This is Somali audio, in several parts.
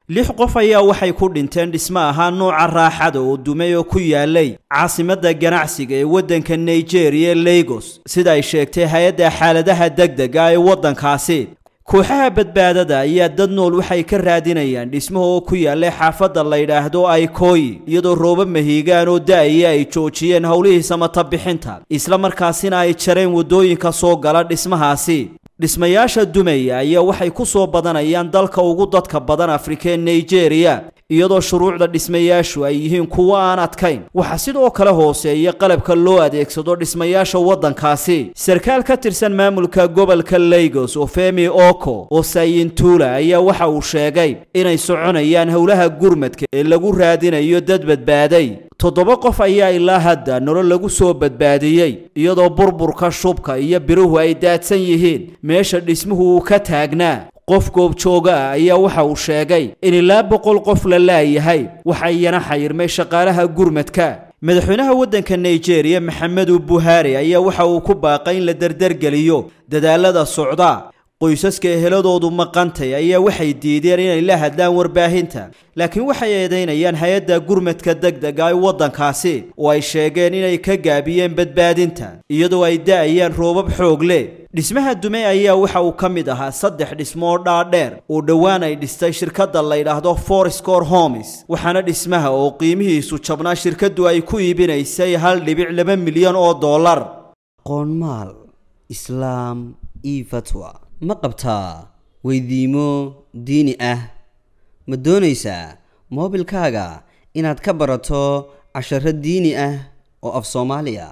lix qof ayaa waxay ku dhinteen dhismo ahaa nooca raaxada oo dumay oo ku yaalay caasimadda ganacsiga ee waddanka nigeria ee lagos sida ay sheegtay hay-adda xaaladaha degdega ee waddankaasi kooxaha badbaadada ayaa dad nool waxay ka raadinayaan dhismaha oo ku yaallay xaafadda la yidhaahdo aikoyi iyadoo rooba mahiigaan oo da-aya ay joojiyeen howlihii samata bixinta isla markaasina ay jareen waddooyinka soo gala dhismahaasi dhismayaasha dumaya ayaa waxay ku soo badanayaan dalka ugu dadka badan afrika ee nigeria iyadoo shuruucda dhismayaashu ay yihiin kuwo aan adkayn waxaa sidoo kale hooseeya qalabka loo adeegsado dhismayaasha waddankaasi sarkaal ka tirsan maamulka gobolka lagos oo femi oko oo sayintula ayaa waxa uu sheegay inay soconayaan howlaha gurmadka ee lagu raadinayo dad badbaaday toddoba qof ayaa ilaa hadda nolol lagu soo badbaadiyey iyadoo burburka shubka iyo biruhu ay daadsan yihiin meesha dhismuhu uu ka taagnaa qof goobjooga ah ayaa waxa uu sheegay in ilaa boqol qof la laayahay waxa iyana xayirmay shaqaalaha gurmadka madaxweynaha waddanka nigeria maxamedu buhari ayaa waxa uu ku baaqay in la derdergeliyo dadaalada socda qoysaska eheladoodu maqantay ayaa waxay diideen inay la hadlaan warbaahinta laakiin waxay eedaynayaan hay-adda gurmadka degdega ee waddankaasi oo ay sheegeen inay ka gaabiyeen badbaadinta iyadoo ay da-ayaan roobab xoog leh dhismaha dume ayaa waxa uu ka mid ahaa saddex dhismo oo dhaadheer oo dhowaan ay dhistay shirkadda la ydhaahdo forescore homes waxaana dhismaha oo qiimihiisu jabnaa shirkaddu ay ku iibinaysay hal dhibic laba milyan oo dollar qoonmaal islaam io fatwa ma qabtaa weydiimo diini ah ma doonaysaa moobilkaaga inaad ka barato casharo diini ah oo af soomaaliya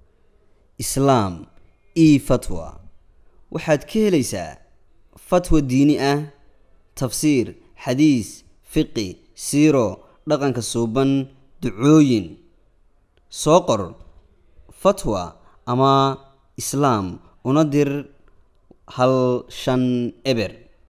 islaam io fatwa waxaad ka helaysaa fatwa diini ah tafsiir xadiis fiqi siiro dhaqanka suuban ducooyin soo qor fatwa ama islaam una dir hal shan eber